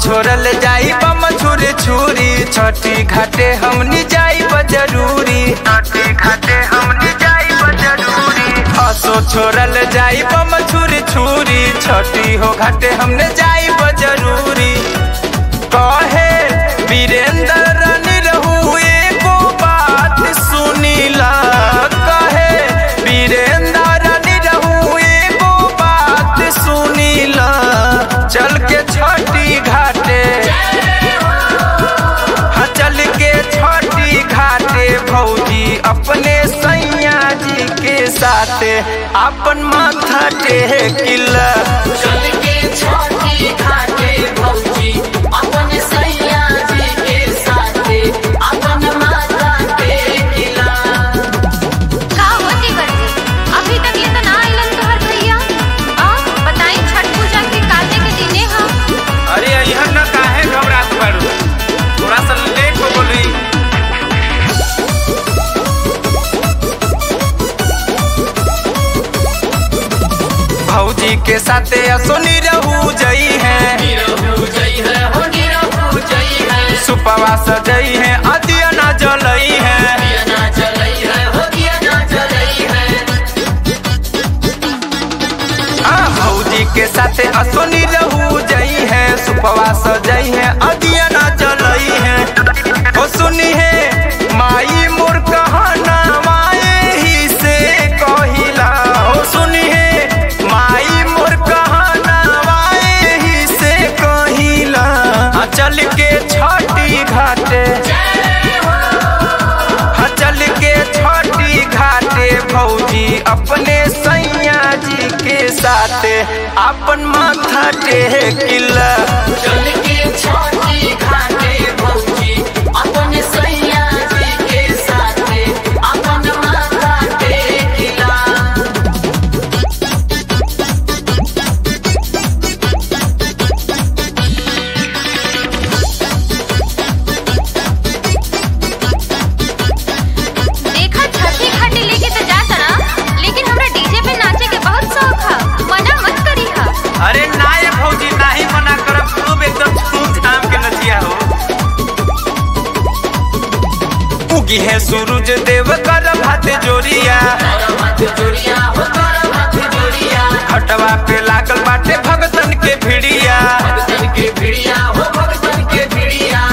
छोड़ल जाई बम छुरी छुरी छठी घाटे हमनी जाई जरूरी छठी घाटे हमनी जाई जरूरी असो छोड़ल जाई बम छुरी छुरी छठी हो घाटे हमने जाई जरूरी कहे वीरेंद्र रानी रहू एगो बात सुनीला कहे वीरेंद्र रानी रहू एगो बात सुनीला चल के छठी घाटे हाँ चल के छठी घाटे भौजी अपने सैया जी के साथे अपन माथा टेकिला चल के छोटी घाटे भौजी अपन सैया जी के साथे अपन माता के किला का होती करती अभी तक ले तो ना आइलन तोहर भैया आ बताई छठ पूजा के काटे के दिने हम अरे यहाँ न काहे घबरात बारू थोड़ा सा लेट हो बोली भौजी के साथे असोनी रहू जई है निरहु जई है हो निरहु जई है सुपवा सजई है अदिया ना जलई है दिया ना जलई है हो दिया ना जलई है आ, भौजी के साथे असोनी रहू जई है सुपवा सजई है अदिया ना जलई है ओ सुनी है माई मोर कहना माए ही से कहिला ओ सुनी है माई मोर कहना माए ही से कहिला आ, चल के छठी घाटे हाँ चल के छठी घाटे भौजी अपने सैया जी के साथे अपन माथा टेकिला चल के छोटी घाटे भौजी अपन सैया जी के साथे अपन माता के किला देखा छठी घाटी लेके तो जाता ना लेकिन हमरा डीजे पे नाचे के बहुत शौक है मना मत करी हा अरे ना ये भौजी नाही मना करब खूब एकदम खूब धाम के नचिया हो उगी है सूरज देव कर भात जोरिया तोरा मत जोड़िया हो तोरा मत जोड़िया हटवा पे लागल बाटे भगतन के भिड़िया भगतन के भिड़िया हो भगतन के भिड़िया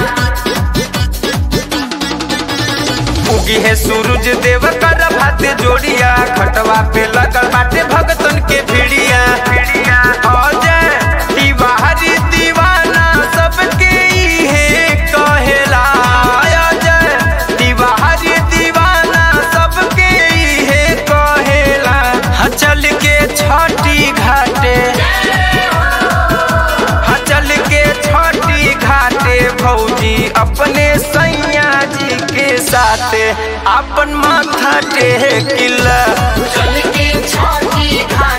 उगी है सूरज देव कर भात जोड़िया खटवा पे लगल बाटे भगतन के भिड़िया अजय तिवारी दीवाना सबके इहे कहेला अजय तिवारी दीवाना सबके इहे कहेला हाँ चल के छठी घाटे हाँ चल के छठी घाटे भौजी अपने सैया जी के साथे अपन माथा टेकिला चल के छोटी घाटे